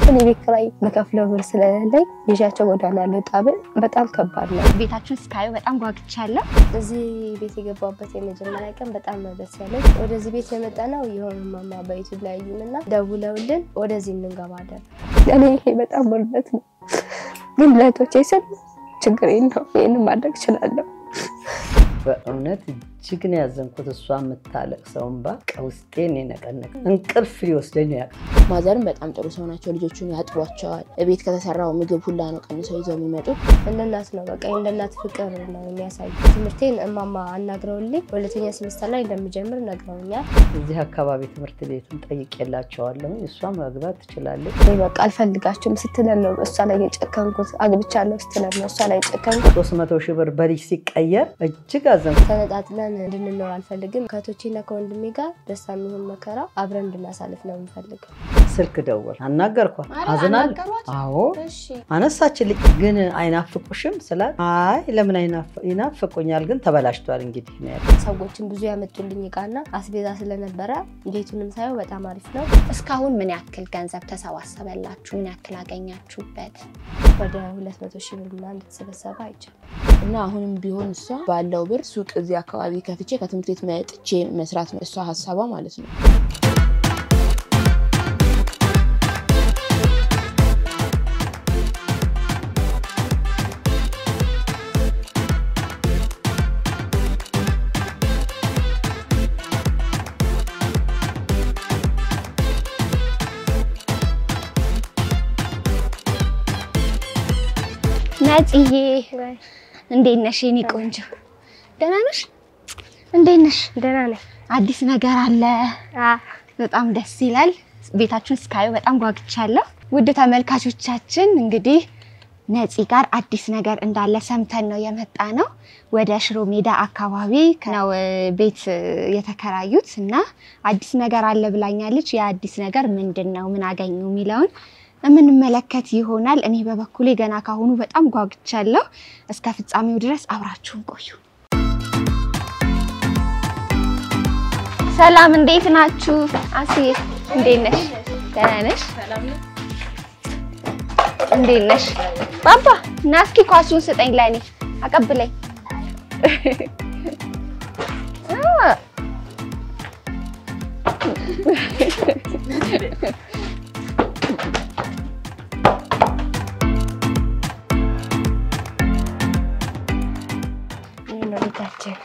እኔ ቤት ኪራይ መከፍለው ብር ስለሌለኝ ይዣቸው ጎዳና ልወጣ ብል በጣም ከባድ ነው። ቤታችሁን ስካዩ በጣም ጓግቻለሁ። እዚህ ቤት የገባበት የመጀመሪያ ቀን በጣም ነው ደስ ያለኝ። ወደዚህ ቤት የመጣ ነው የሆኑ ማማ በዩቱብ ላይ ያዩንና ደውለውልን ወደዚህ እንገባ አደረጉ። እኔ ይሄ በጣም ውርደት ነው፣ ግን ለእህቶቼ ስል ችግር የለውም ይህንን ማድረግ እችላለሁ። በእውነት እጅግ ነው ያዘንኩት። እሷ የምታለቅሰው እንባ ውስጤን የነቀነቀ እንቅልፍ ሊወስደኝ ነው ያውቃል። ማዘርም በጣም ጥሩ ሰው ናቸው። ልጆቹን ያጥቧቸዋል። ቤት ከተሰራው ምግብ ሁላ ነው ቀንሰው ይዘው የሚመጡት። እንደ እናት ነው በቃ እንደ እናት ፍቅር ነው የሚያሳዩ። ትምህርቴን እማማ አናግረውልኝ ሁለተኛ ሴሚስተር ላይ እንደምጀምር ነግረውኛል። እዚህ አካባቢ ትምህርት ቤቱን ጠይቄላቸዋለሁ። እሷ መግባት ትችላለች። እኔ በቃ አልፈልጋቸውም ስትለን ነው እሷ ላይ የጨከንኩት። አግብቻለሁ ስትለን ነው እሷ ላይ የጨከንኩት። ሶስት መቶ ሺህ ብር በልጅ ሲቀየር እጅግ አዘንኩ። ተነጣጥለን እንድንኖር አልፈልግም። ከእህቶቼና ከወንድሜ ጋር ደስታ የሚሆን መከራ አብረን እንድናሳልፍ ነው የምፈልገው። ስልክ ደወል አናገርኳት። አዝናለሁ። አዎ አነሳችልኝ። ግን አይናፍቁሽም ስላት አይ ለምን አይናፍ- ይናፍቁኛል ግን ተበላሽቷል እንግዲህ ነው ያለኝ። ሰዎችን ብዙ ያመጡልኝ እቃና አስቤዛ ስለነበረ ቤቱንም ሳየው በጣም አሪፍ ነው። እስካሁን ምን ያክል ገንዘብ ተሰባሰበላችሁ? ምን ያክል አገኛችሁበት? ወደ ሁለት መቶ ሺህ ብር ምናምን እንደተሰበሰበ አይቻልም። እና አሁንም ቢሆን እሷ ባለው ብር ሱቅ እዚህ አካባቢ ከፍቼ ከትምህርት ቤት መጥቼ መስራት ነው እሷ ሀሳቧ ማለት ነው። ነጽዬ እንዴት ነሽ? የኔ ቆንጆ ደህና ነሽ? እንዴት ነሽ? ደህና ነኝ። አዲስ ነገር አለ። በጣም ደስ ይላል። ቤታችሁን ስካዩ በጣም ጓግቻለሁ። ውድ ተመልካቾቻችን እንግዲህ ነፂ ጋር አዲስ ነገር እንዳለ ሰምተን ነው የመጣ ነው። ወደ ሽሮ ሜዳ አካባቢ ነው እ, ቤት እ, የተከራዩት እና አዲስ ነገር አለ ብላኛለች። የአዲስ ነገር ምንድን ነው? ምን አገኙ የሚለውን የምንመለከት ይሆናል። እኔ በበኩሌ ገና ካሁኑ በጣም ጓግቻለሁ። እስከ ፍጻሜው ድረስ አብራችሁን ቆዩ። ሰላም፣ እንዴት ናችሁ? አስዬ እንዴት ነሽ? ደህና ነሽ? እንዴት ነሽ? ባባ ና እስኪ ኳሱን ስጠኝ፣ ለእኔ አቀብለኝ። አ፣ ይህ ነው ቤታችን።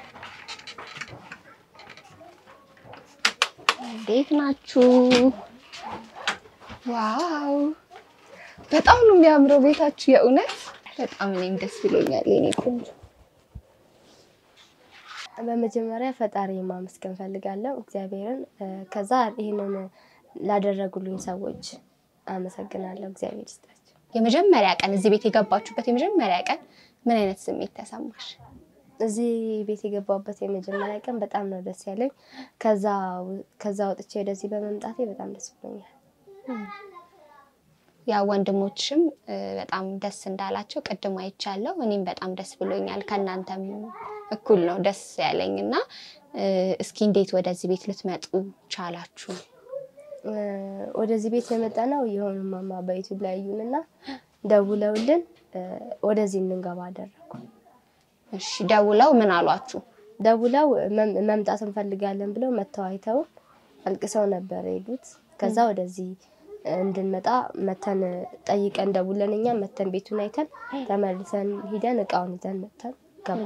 እንዴት ናችሁ? ዋው በጣም ነው የሚያምረው ቤታችሁ። የእውነት በጣም እኔም ደስ ብሎኛል የኔ ቆንጆ። በመጀመሪያ ፈጣሪ ማመስገን ፈልጋለሁ እግዚአብሔርን። እ፣ ከዛ ይህንን ላደረጉልኝ ሰዎች አመሰግናለሁ። እግዚአብሔር ይስጣቸው። የመጀመሪያ ቀን እዚህ ቤት የገባችሁበት የመጀመሪያ ቀን ምን አይነት ስሜት ተሰማሽ? እዚህ ቤት የገባበት የመጀመሪያ ቀን በጣም ነው ደስ ያለኝ። ከዛ ከዛ ወጥቼ ወደዚህ በመምጣቴ በጣም ደስ ብሎኛል። ያ ወንድሞችም እ, በጣም ደስ እንዳላቸው ቅድም አይቻለሁ። እኔም በጣም ደስ ብሎኛል። ከእናንተም እኩል ነው ደስ ያለኝ እና እ, እስኪ እንዴት ወደዚህ ቤት ልትመጡ ቻላችሁ? እ፣ ወደዚህ ቤት የመጣ ነው የሆኑ ማማ በዩቱብ ላይ ያዩንና ደውለውልን እ፣ ወደዚህ እንገባ አደረጉ። እሺ ደውለው ምን አሏችሁ? ደውለው መም- መምጣት እንፈልጋለን ብለው መተው አይተው አልቅሰው ነበር የሄዱት። ከዛ ወደዚህ እንድንመጣ መተን ጠይቀን ደውለን እኛ መተን ቤቱን አይተን ተመልሰን ሂደን እቃውን ይዘን መተን ገባ።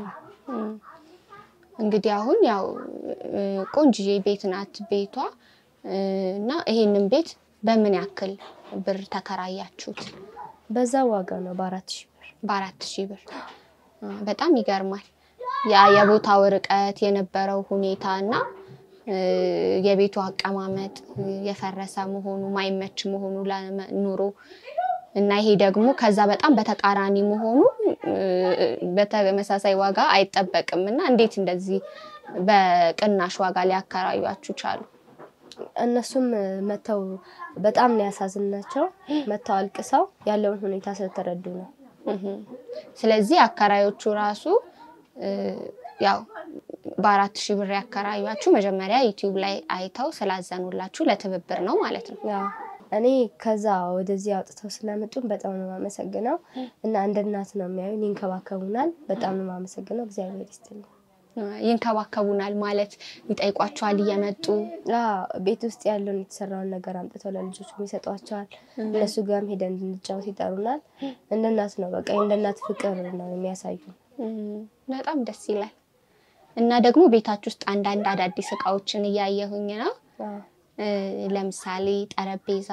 እንግዲህ አሁን ያው እ, ቆንጅዬ ቤት ናት ቤቷ እ, እና ይሄንን ቤት በምን ያክል ብር ተከራያችሁት? በዛ ዋጋ ነው በአራት ሺህ ብር። በአራት ሺህ ብር እ፣ በጣም ይገርማል። ያ የቦታው ርቀት የነበረው ሁኔታ እና እ፣ የቤቱ አቀማመጥ እ፣ የፈረሰ መሆኑ ማይመች መሆኑ ለኑሮ እና ይሄ ደግሞ ከዛ በጣም በተቃራኒ መሆኑ እ፣ በተመሳሳይ ዋጋ አይጠበቅም እና እንዴት እንደዚህ በቅናሽ ዋጋ ሊያከራዩአችሁ ቻሉ? እነሱም መተው በጣም ነው ያሳዝናቸው። መተው አልቅሰው ያለውን ሁኔታ ስለተረዱ ነው። እህም። ስለዚህ አከራዮቹ ራሱ እ፣ ያው በአራት ሺህ ብር ያከራዩአችሁ መጀመሪያ ዩቲዩብ ላይ አይተው ስላዘኑላችሁ ለትብብር ነው ማለት ነው። ያው እኔ ከዛ ወደዚህ አውጥተው ስለመጡን በጣም ነው የማመሰግነው እና እንደ እናት ነው የሚያዩን፣ ይንከባከቡናል። በጣም ነው የማመሰግነው። እግዚአብሔር ይስጥልኝ። ይንከባከቡናል ማለት ይጠይቋቸዋል እየመጡ አዎ፣ ቤት ውስጥ ያለውን የተሰራውን ነገር አምጥተው ለልጆቹ ይሰጧቸዋል። እነሱ ጋርም ሄደን እንድንጫወት ይጠሩናል። እንደ እናት ነው በቃ እንደ እናት ፍቅር ነው የሚያሳዩ። በጣም ደስ ይላል። እና ደግሞ ቤታችሁ ውስጥ አንዳንድ አዳዲስ እቃዎችን እያየሁኝ ነው። ለምሳሌ ጠረጴዛ፣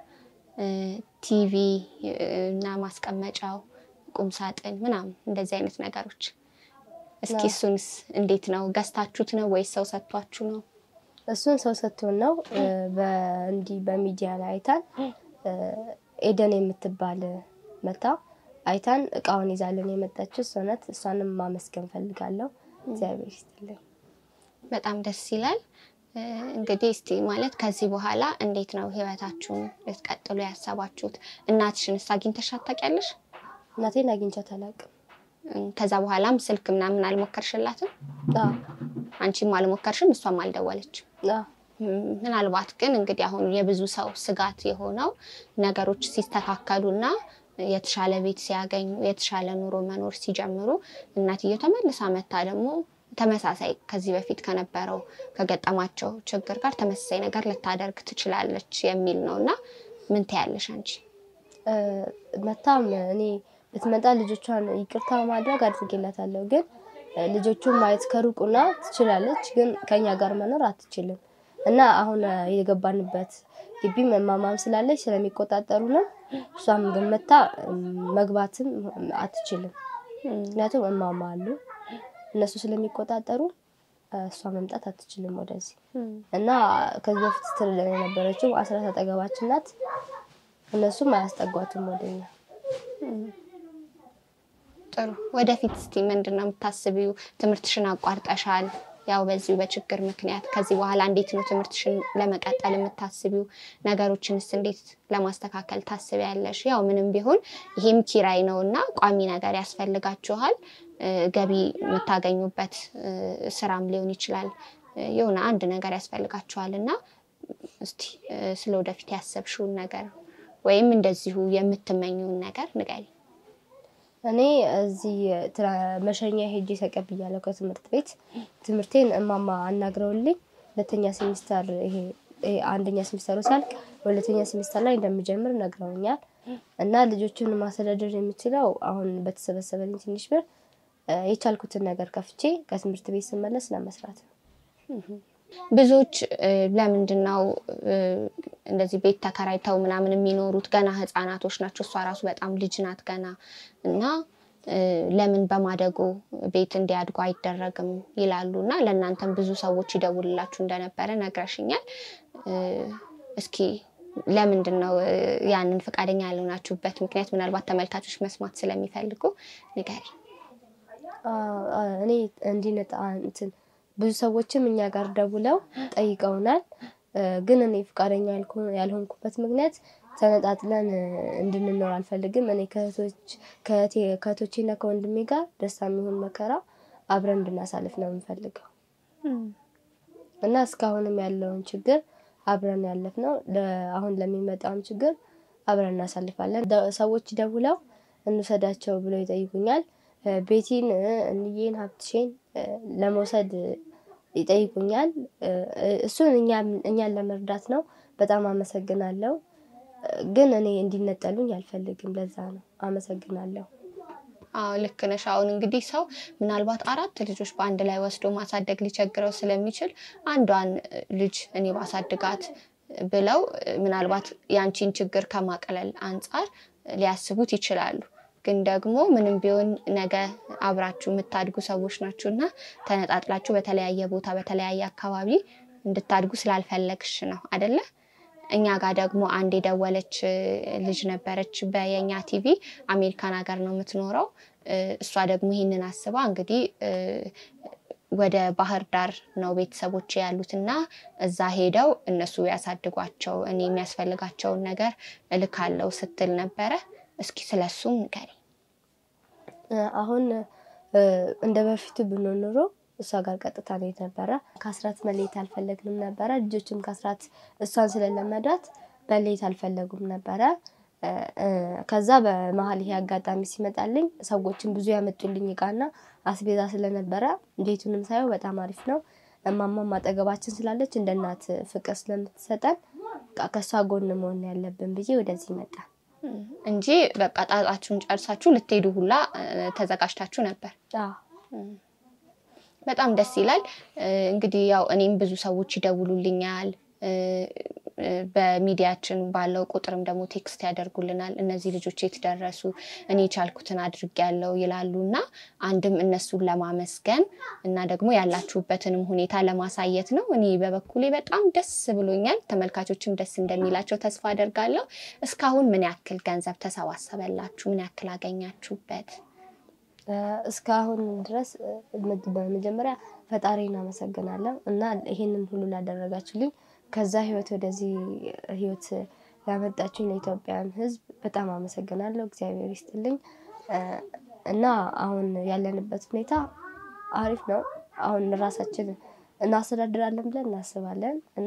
ቲቪ እና ማስቀመጫው፣ ቁምሳጥን ምናምን እንደዚህ አይነት ነገሮች እስኪ እሱንስ እንዴት ነው? ገዝታችሁት ነው ወይስ ሰው ሰጥቷችሁ ነው? እሱን ሰው ሰጥቶን ነው። እንዲህ በሚዲያ ላይ አይታን ኤደን የምትባል መታ አይታን እቃውን ይዛልን የመጣችው እሷ ናት። እሷንም ማመስገን ፈልጋለሁ። እግዚአብሔር ይስጥልኝ። በጣም ደስ ይላል። እንግዲህ እስቲ ማለት ከዚህ በኋላ እንዴት ነው ህይወታችሁን ልትቀጥሉ ያሰባችሁት? እናትሽንስ አግኝተሻት ታውቂያለሽ? እናቴን አግኝቻት አላውቅም። ከዛ በኋላም ስልክ ምናምን አልሞከርሽላትም? አዎ አንቺም አልሞከርሽም፣ እሷም አልደወለችም። አዎ ምናልባት ግን እንግዲህ አሁን የብዙ ሰው ስጋት የሆነው ነገሮች ሲስተካከሉና የተሻለ ቤት ሲያገኙ የተሻለ ኑሮ መኖር ሲጀምሩ እናትየው ተመልሳ መታ ደግሞ ተመሳሳይ ከዚህ በፊት ከነበረው ከገጠማቸው ችግር ጋር ተመሳሳይ ነገር ልታደርግ ትችላለች የሚል ነው እና ምን ትያለሽ አንቺ? መታም እኔ ብትመጣ ልጆቿን ይቅርታ ማድረግ አድርጌላታለሁ። ግን ልጆቹን ማየት ከሩቁና ትችላለች፣ ግን ከኛ ጋር መኖር አትችልም። እና አሁን የገባንበት ግቢ እማማም ስላለች ስለሚቆጣጠሩ ነው። እሷም ግን መታ መግባትም አትችልም። ምክንያቱም እማማ አሉ እነሱ ስለሚቆጣጠሩ እሷ መምጣት አትችልም ወደዚህ እና ከዚህ በፊት ስትርለን የነበረችው አስራት አጠገባችን ናት። እነሱም አያስጠጓትም ወደኛ። ጥሩ። ወደፊት እስቲ ምንድን ነው የምታስቢው? ትምህርትሽን አቋርጠሻል። ያው በዚሁ በችግር ምክንያት ከዚህ በኋላ እንዴት ነው ትምህርትሽን ለመቀጠል የምታስቢው? ነገሮችንስ እንዴት ለማስተካከል ታስቢያለሽ? ያው ምንም ቢሆን ይሄም ኪራይ ነው እና ቋሚ ነገር ያስፈልጋችኋል። ገቢ የምታገኙበት ስራም ሊሆን ይችላል። የሆነ አንድ ነገር ያስፈልጋችኋል እና እስቲ ስለ ወደፊት ያሰብሽውን ነገር ወይም እንደዚሁ የምትመኘውን ነገር ንገሪ። እኔ እዚህ መሸኛ ሄጄ ተቀብያለሁ ከትምህርት ቤት። ትምህርቴን እማማ አናግረውልኝ ሁለተኛ ሴሚስተር ይሄ አንደኛ ሴሚስተሩ ሲያልቅ ሁለተኛ ሴሚስተር ላይ እንደምጀምር ነግረውኛል። እና ልጆቹን ማስተዳደር የምችለው አሁን በተሰበሰበልኝ ትንሽ ብር የቻልኩትን ነገር ከፍቼ ከትምህርት ቤት ስመለስ ለመስራት ነው። ብዙዎች ለምንድን ነው እንደዚህ ቤት ተከራይተው ምናምን የሚኖሩት? ገና ህፃናቶች ናቸው። እሷ ራሱ በጣም ልጅ ናት ገና እና ለምን በማደጎ ቤት እንዲያድጉ አይደረግም ይላሉ። እና ለእናንተም ብዙ ሰዎች ይደውልላችሁ እንደነበረ ነግረሽኛል። እስኪ ለምንድን ነው ያንን ፈቃደኛ ያልሆናችሁበት ምክንያት? ምናልባት ተመልካቾች መስማት ስለሚፈልጉ ንገሪ። እኔ እንዲነጣ እንትን ብዙ ሰዎችም እኛ ጋር ደውለው ጠይቀውናል። ግን እኔ ፈቃደኛ ያልሆንኩበት ምክንያት ተነጣጥለን እንድንኖር አልፈልግም። እኔ ከእህቶቼና ከወንድሜ ጋር ደስታ የሚሆን መከራ አብረን እንድናሳልፍ ነው የምንፈልገው እና እስካሁንም ያለውን ችግር አብረን ያለፍ ነው። አሁን ለሚመጣውም ችግር አብረን እናሳልፋለን። ሰዎች ደውለው እንውሰዳቸው ብለው ይጠይቁኛል። ቤቲን፣ እንዬን፣ ሀብትሽን ለመውሰድ ይጠይቁኛል። እሱን እኛን ለመርዳት ነው። በጣም አመሰግናለሁ። ግን እኔ እንዲነጠሉኝ አልፈልግም። ለዛ ነው አመሰግናለሁ። አዎ ልክ ነሽ። አሁን እንግዲህ ሰው ምናልባት አራት ልጆች በአንድ ላይ ወስዶ ማሳደግ ሊቸግረው ስለሚችል አንዷን ልጅ እኔ ባሳድጋት ብለው ምናልባት የአንቺን ችግር ከማቅለል አንጻር ሊያስቡት ይችላሉ። ግን ደግሞ ምንም ቢሆን ነገ አብራችሁ የምታድጉ ሰዎች ናችሁ እና ተነጣጥላችሁ በተለያየ ቦታ በተለያየ አካባቢ እንድታድጉ ስላልፈለግሽ ነው አደለ? እኛ ጋር ደግሞ አንድ የደወለች ልጅ ነበረች በየኛ ቲቪ አሜሪካን ሀገር ነው የምትኖረው። እሷ ደግሞ ይህንን አስባ እንግዲህ ወደ ባህር ዳር ነው ቤተሰቦች ያሉት እና እዛ ሄደው እነሱ ያሳድጓቸው እኔ የሚያስፈልጋቸውን ነገር እልካለው ስትል ነበረ። እስኪ ስለሱም ንገሪ። አሁን እንደ በፊቱ ብንሆን ኖሮ እሷ ጋር ቀጥታ ነው ነበረ። ከአስራት መለየት አልፈለግንም ነበረ። ልጆችም ከአስራት እሷን ስለለመዳት በሌት አልፈለጉም ነበረ። ከዛ በመሀል ይሄ አጋጣሚ ሲመጣልኝ ሰዎችን ብዙ ያመጡልኝ እቃና አስቤዛ ስለነበረ ቤቱንም ሳየው በጣም አሪፍ ነው። እማማም አጠገባችን ስላለች እንደ እናት ፍቅር ስለምትሰጠን ከእሷ ጎን መሆን ያለብን ብዬ ወደዚህ መጣ እንጂ በቃ ጣጣችሁን ጨርሳችሁ ልትሄዱ ሁላ ተዘጋጅታችሁ ነበር። በጣም ደስ ይላል። እንግዲህ ያው እኔም ብዙ ሰዎች ይደውሉልኛል በሚዲያችን ባለው ቁጥርም ደግሞ ቴክስት ያደርጉልናል። እነዚህ ልጆች የት ደረሱ? እኔ የቻልኩትን አድርጌያለሁ ይላሉ እና አንድም እነሱን ለማመስገን እና ደግሞ ያላችሁበትንም ሁኔታ ለማሳየት ነው። እኔ በበኩሌ በጣም ደስ ብሎኛል። ተመልካቾችም ደስ እንደሚላቸው ተስፋ አደርጋለሁ። እስካሁን ምን ያክል ገንዘብ ተሰባሰበላችሁ? ምን ያክል አገኛችሁበት? እስካሁን ድረስ በመጀመሪያ ፈጣሪን አመሰግናለሁ እና ይሄንን ሁሉ ላደረጋችሁልኝ ከዛ ህይወት ወደዚህ ህይወት ያመጣችሁኝ ለኢትዮጵያን ሕዝብ በጣም አመሰግናለሁ። እግዚአብሔር ይስጥልኝ እና አሁን ያለንበት ሁኔታ አሪፍ ነው። አሁን ራሳችን እናስተዳድራለን ብለን እናስባለን እና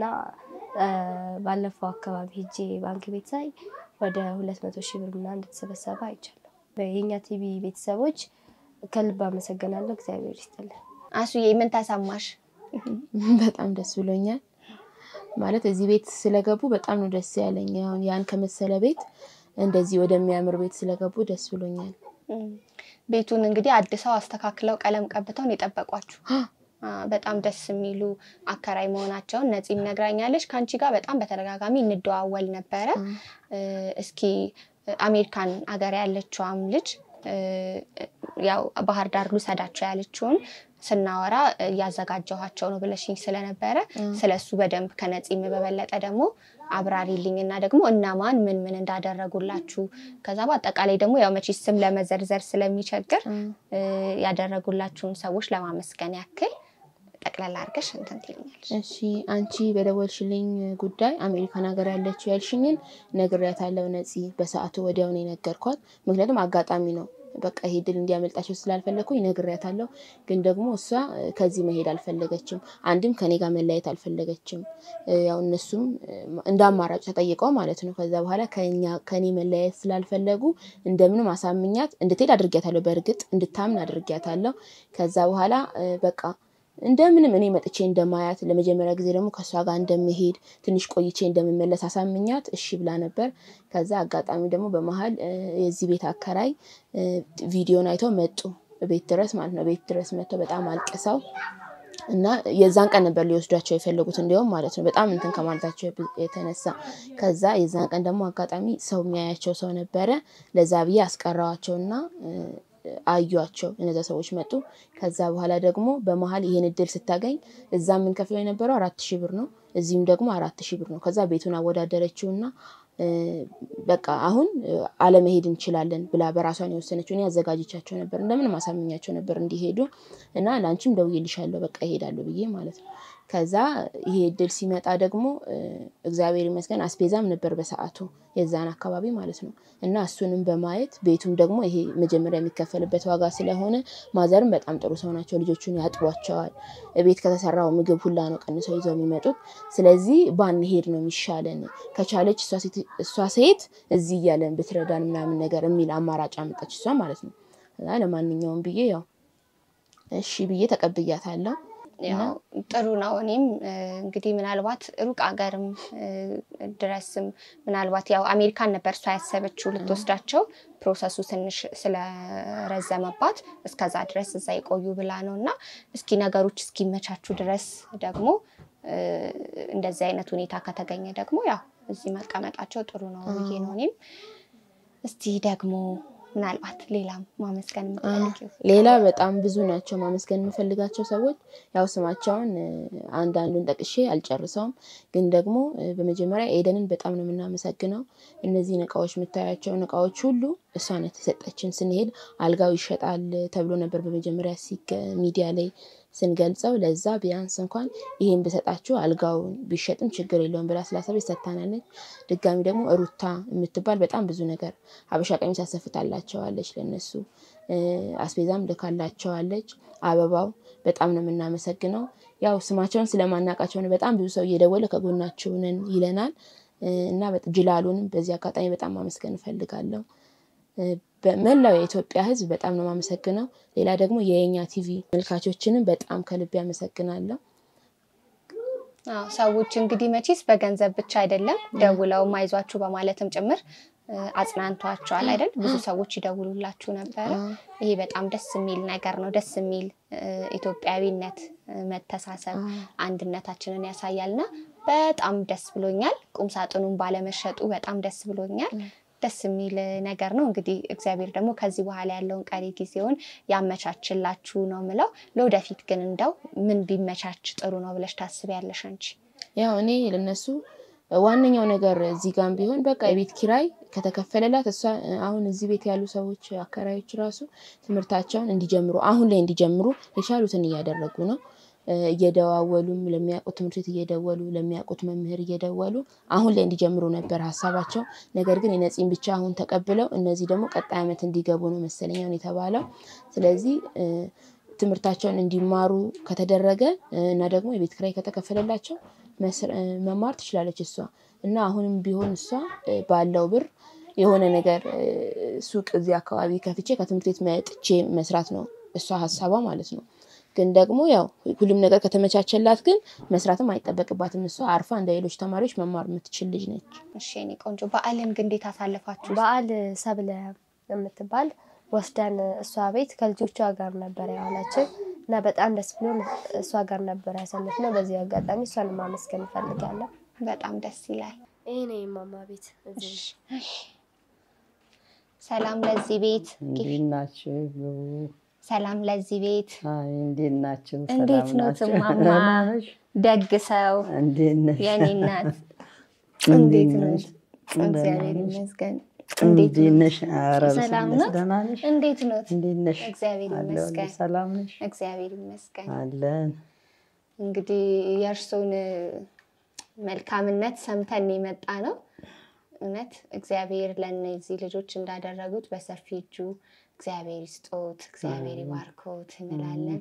ባለፈው አካባቢ ሄጄ ባንክ ቤት ሳይ ወደ ሁለት መቶ ሺህ ብር ምናምን እንደተሰበሰበ አይቻለሁ። የእኛ ቲቪ ቤተሰቦች ከልብ አመሰግናለሁ። እግዚአብሔር ይስጥልን። አሱዬ ምን ተሰማሽ? በጣም ደስ ብሎኛል። ማለት እዚህ ቤት ስለገቡ በጣም ነው ደስ ያለኝ። አሁን ያን ከመሰለ ቤት እንደዚህ ወደሚያምር ቤት ስለገቡ ደስ ብሎኛል። ቤቱን እንግዲህ አድሰው አስተካክለው ቀለም ቀብተው ነው የጠበቋችሁ። በጣም ደስ የሚሉ አከራይ መሆናቸውን ነፂም ነግራኛለች። ከአንቺ ጋር በጣም በተደጋጋሚ እንደዋወል ነበረ። እስኪ አሜሪካን ሀገር ያለችዋም ልጅ ያው ባህር ዳር ልውሰዳቸው ያለችውን ስናወራ እያዘጋጀኋቸው ነው ብለሽኝ ስለነበረ ስለሱ በደንብ ከነፂም በበለጠ ደግሞ አብራሪልኝ እና ደግሞ እነማን ምን ምን እንዳደረጉላችሁ ከዛ በአጠቃላይ ደግሞ ያው መቼ ስም ለመዘርዘር ስለሚቸግር ያደረጉላችሁን ሰዎች ለማመስገን ያክል ጠቅላላ አድርገሽ እንትን ትይኛለሽ። እሺ አንቺ በደወልሽልኝ ጉዳይ አሜሪካን ሀገር ያለችው ያልሽኝን ነግሬያታለሁ። ነፂ በሰዓቱ ወዲያው ነው የነገርኳት። ምክንያቱም አጋጣሚ ነው በቃ ይሄ ድል እንዲያመልጣቸው ስላልፈለግኩኝ ነግሬያታለሁ። ግን ደግሞ እሷ ከዚህ መሄድ አልፈለገችም። አንድም ከኔ ጋር መለያየት አልፈለገችም። ያው እነሱም እንደ አማራጭ ተጠይቀው ማለት ነው። ከዛ በኋላ ከኔ መለያየት ስላልፈለጉ እንደምንም አሳምኛት እንድትሄድ አድርጊያታለሁ። በእርግጥ እንድታምን አድርጊያታለሁ። ከዛ በኋላ በቃ እንደምንም እኔ መጥቼ እንደማያት ለመጀመሪያ ጊዜ ደግሞ ከእሷ ጋር እንደምሄድ ትንሽ ቆይቼ እንደምመለስ አሳምኛት እሺ ብላ ነበር። ከዛ አጋጣሚ ደግሞ በመሀል የዚህ ቤት አከራይ ቪዲዮን አይተው መጡ ቤት ድረስ ማለት ነው። ቤት ድረስ መጥተው በጣም አልቅሰው እና የዛን ቀን ነበር ሊወስዷቸው የፈለጉት እንዲሁም ማለት ነው በጣም እንትን ከማለታቸው የተነሳ ከዛ የዛን ቀን ደግሞ አጋጣሚ ሰው የሚያያቸው ሰው ነበረ። ለዛ ብዬ አስቀረዋቸውና አዩቸው እነዛ ሰዎች መጡ። ከዛ በኋላ ደግሞ በመሀል ይሄን እድል ስታገኝ እዛ የምንከፍለው የነበረው አራት ሺህ ብር ነው፣ እዚህም ደግሞ አራት ሺህ ብር ነው። ከዛ ቤቱን አወዳደረችውና በቃ አሁን አለመሄድ እንችላለን ብላ በራሷን የወሰነችው። እኔ አዘጋጅቻቸው ነበር እንደምንም አሳምኛቸው ነበር እንዲሄዱ እና ለአንቺም ደውዬልሻለሁ በቃ ይሄዳሉ ብዬ ማለት ነው። ከዛ ይሄ እድል ሲመጣ ደግሞ እግዚአብሔር ይመስገን አስቤዛም ነበር በሰዓቱ የዛን አካባቢ ማለት ነው። እና እሱንም በማየት ቤቱም ደግሞ ይሄ መጀመሪያ የሚከፈልበት ዋጋ ስለሆነ ማዘርም በጣም ጥሩ ሰው ናቸው። ልጆቹን ያጥቧቸዋል። ቤት ከተሰራው ምግብ ሁላ ነው ቀንሰው ይዘው የሚመጡት። ስለዚህ ባንሄድ ነው የሚሻለን፣ ከቻለች እሷ ሴት እዚህ እያለን ብትረዳን ምናምን ነገር የሚል አማራጭ አመጣች እሷ ማለት ነው። ለማንኛውም ብዬ ያው እሺ ብዬ ተቀብያታለሁ። ያው ጥሩ ነው። እኔም እንግዲህ ምናልባት ሩቅ ሀገርም ድረስም ምናልባት ያው አሜሪካን ነበር እሷ ያሰበችው ልትወስዳቸው ፕሮሰሱ ትንሽ ስለረዘመባት እስከዛ ድረስ እዛ ይቆዩ ብላ ነው እና እስኪ ነገሮች እስኪመቻቹ ድረስ ደግሞ እንደዚህ አይነት ሁኔታ ከተገኘ ደግሞ ያው እዚህ መቀመጣቸው ጥሩ ነው ብዬ ነው እኔም እስቲ ደግሞ ምናልባት ሌላም ማመስገን የምትፈልጊው? ሌላ በጣም ብዙ ናቸው ማመስገን የምፈልጋቸው ሰዎች። ያው ስማቸውን አንዳንዱን ጠቅሼ አልጨርሰውም፣ ግን ደግሞ በመጀመሪያ ኤደንን በጣም ነው የምናመሰግነው። እነዚህን እቃዎች የምታያቸውን እቃዎች ሁሉ እሷ ናት የሰጠችን። ስንሄድ አልጋው ይሸጣል ተብሎ ነበር በመጀመሪያ ሚዲያ ላይ ስንገልጸው ለዛ ቢያንስ እንኳን ይሄን ብሰጣችሁ አልጋው ቢሸጥም ችግር የለውም ብላ ስላሰበች ሰጥታናለች። ድጋሚ ደግሞ ሩታ የምትባል በጣም ብዙ ነገር ሀበሻ ቀሚስ አሰፍታላቸዋለች ለነሱ አስቤዛም ልካላቸዋለች። አበባው በጣም ነው የምናመሰግነው። ያው ስማቸውን ስለማናውቃቸው ነው በጣም ብዙ ሰው እየደወለ ከጎናችሁ ነን ይለናል። እና ጅላሉንም በዚህ አጋጣሚ በጣም ማመስገን እፈልጋለሁ። በመላው የኢትዮጵያ ሕዝብ በጣም ነው የማመሰግነው። ሌላ ደግሞ የየኛ ቲቪ መልካቾችንም በጣም ከልብ ያመሰግናለሁ። ሰዎች እንግዲህ መቼስ በገንዘብ ብቻ አይደለም ደውለውም አይዟችሁ በማለትም ጭምር አጽናንቷቸዋል አይደል? ብዙ ሰዎች ይደውሉላችሁ ነበረ። ይሄ በጣም ደስ የሚል ነገር ነው። ደስ የሚል ኢትዮጵያዊነት፣ መተሳሰብ፣ አንድነታችንን ያሳያልና በጣም ደስ ብሎኛል። ቁም ሳጥኑን ባለመሸጡ በጣም ደስ ብሎኛል። ደስ የሚል ነገር ነው። እንግዲህ እግዚአብሔር ደግሞ ከዚህ በኋላ ያለውን ቀሪ ጊዜውን ያመቻችላችሁ ነው ምለው። ለወደፊት ግን እንደው ምን ቢመቻች ጥሩ ነው ብለሽ ታስቢያለሽ አንቺ? ያው እኔ ለነሱ ዋነኛው ነገር እዚህ ጋም ቢሆን በቃ የቤት ኪራይ ከተከፈለላት እሷ አሁን እዚህ ቤት ያሉ ሰዎች አከራዮች ራሱ ትምህርታቸውን እንዲጀምሩ አሁን ላይ እንዲጀምሩ የቻሉትን እያደረጉ ነው። እየደዋወሉም ለሚያውቁት ትምህርት ቤት እየደወሉ ለሚያውቁት መምህር እየደወሉ አሁን ላይ እንዲጀምሩ ነበር ሀሳባቸው። ነገር ግን የነፂን ብቻ አሁን ተቀብለው እነዚህ ደግሞ ቀጣይ ዓመት እንዲገቡ ነው መሰለኛውን የተባለው። ስለዚህ ትምህርታቸውን እንዲማሩ ከተደረገ እና ደግሞ የቤት ኪራይ ከተከፈለላቸው መማር ትችላለች እሷ እና አሁንም ቢሆን እሷ ባለው ብር የሆነ ነገር ሱቅ እዚህ አካባቢ ከፍቼ ከትምህርት ቤት መጥቼ መስራት ነው እሷ ሀሳቧ ማለት ነው። ግን ደግሞ ያው ሁሉም ነገር ከተመቻቸላት ግን መስራትም አይጠበቅባትም። እሷ አርፋ እንደ ሌሎች ተማሪዎች መማር የምትችል ልጅ ነች። እሺ የእኔ ቆንጆ፣ በዓልን ግን እንዴት አሳለፋችሁ? በዓል ሰብለ የምትባል ወስደን እሷ ቤት ከልጆቿ ጋር ነበር ያዋላችን እና በጣም ደስ ብሎ እሷ ጋር ነበር ያሳለፍነው። በዚህ አጋጣሚ እሷን ማመስገን እፈልጋለሁ። በጣም ደስ ይላል። ይሄ ነው የማማ ቤት። እዚህ ሰላም ለዚህ ቤት፣ እንዴት ናችሁ? ሰላም ለዚህ ቤት። አይ እንዴት ናችሁ? እንዴት ሰላም ነው ናችሁ? እማማ? ደህና ነሽ? ደግ ሰው እንዴት ነሽ? የኔ እናት እንዴት እንዴት ነው? ነሽ? እግዚአብሔር ደህና ነሽ? ይመስገን። እንዴት ነሽ? ኧረ ሰላም በስመ ነው? አብ። ደህና ነሽ? እንዴት ነው? እንዴት ነሽ? እግዚአብሔር አለሁልሽ። ይመስገን። ሰላም ነሽ? እግዚአብሔር ይመስገን። አለን። እንግዲህ የእርሶን መልካምነት ሰምተን የመጣ ነው። እውነት እግዚአብሔር ለእነዚህ ልጆች እንዳደረጉት በሰፊ እጁ እግዚአብሔር ይስጦት፣ እግዚአብሔር ይባርኮት እንላለን።